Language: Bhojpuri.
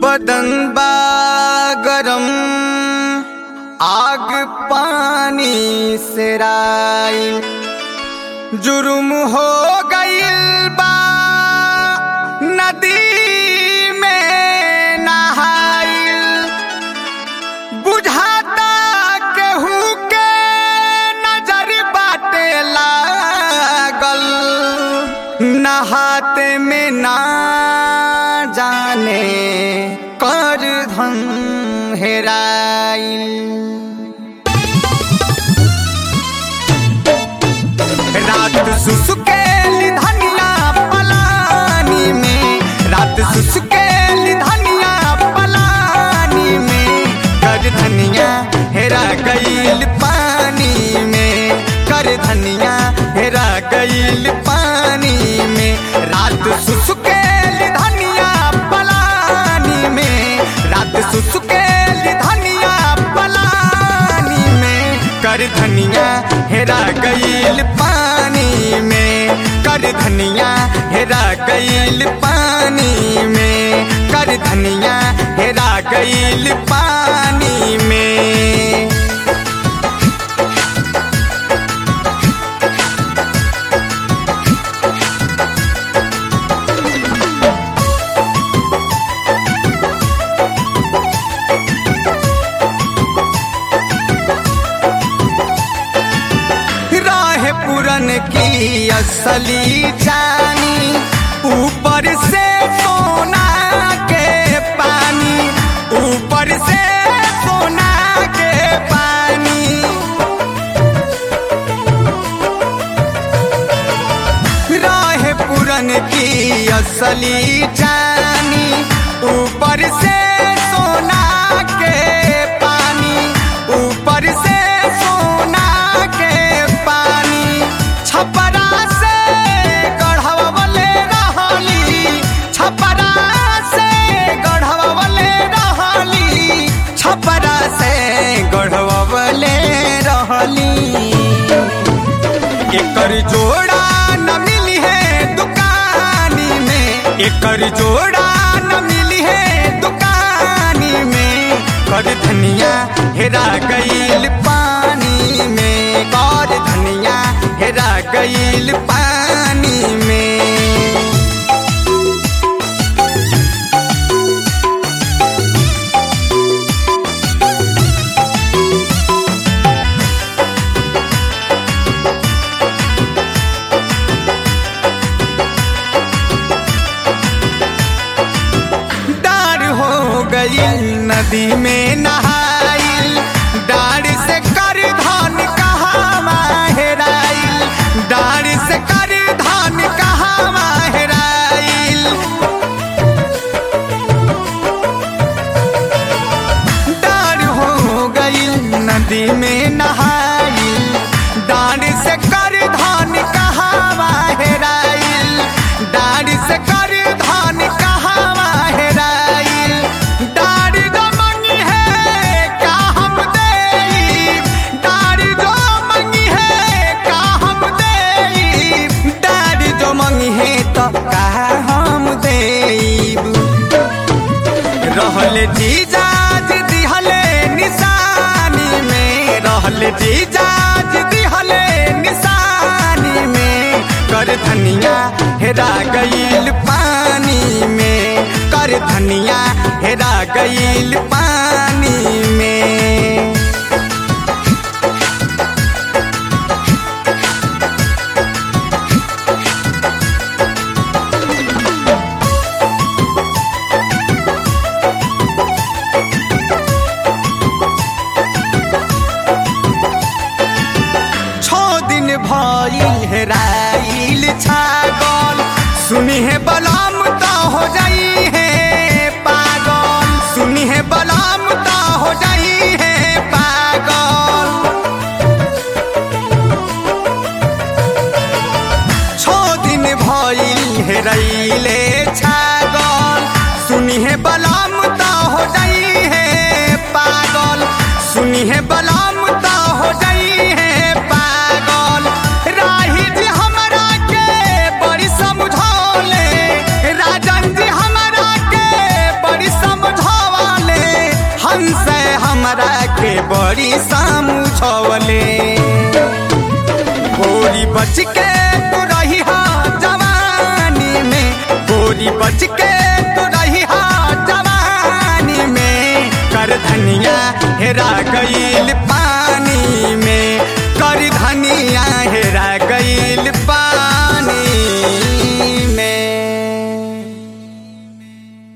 बदन बा गरम आग पानी से राई जुर्म हो गईल बा नदी में नहाइल बुझाता केहू के नजर बाटे लागल नहाते में ना जाने कर धन हेराइल रात सुसुकेली धनिया पलानी में रात सुसुकेली धनिया पलानी में कर धनिया हेरा गईल पानी में कर धनिया हेरा गईल पानी में रात सुसुकेली धनिया पलानी में रात सुसुकेली धनिया पलानी में कर धनिया हेरा गईल पानी में कर धनिया हेरा गईल पानी में कर धनिया हेरा गईल पानी में राह पुरन की असली जानी ऊपर से सोना के पानी ऊपर से सोना के पानी राह पुरन की असली जानी ऊपर से सोना के पानी ऊपर से सोना के पानी छपरा से गढ़वले रहली छपरा से गढ़वले रहली छपरा से गढ़वले रहली एकर जोड़ा न मिली है दुकानी में एकर जोड़ा न मिली है दुकानी में कर धनिया हेरा गईल पानी में कर धनिया हेरा गईल पानी में डार हो गई नदी में नहाइल डार से कर धान कहाँ माहेराइल डार से कर धान कहाँ माहेराइल डार हो गई नदी में नहाइल डार से कर धान कहाँ माहेराइल डार से कर धान कहाँ माहेराइल डार जो मंगी है का हम देई डार जो मंगी है का हम देई डार जो मंगी है तो का हम देईब रहल जीजाज दिहले निशानी में रहल जीजाज दिहले निशानी में कर धनिया हेरा गईल पानी में कर धनिया हेरा गईल पानी में छो दिन भइल हेराइल छागल सुनी है बलम तो हो जाई है पागल सुनी है बलम बड़ी सामुझवले गोरी बच के तू रही हा जवानी में गोरी बच के तू रही हा जवानी में कर धनिया हेरा गई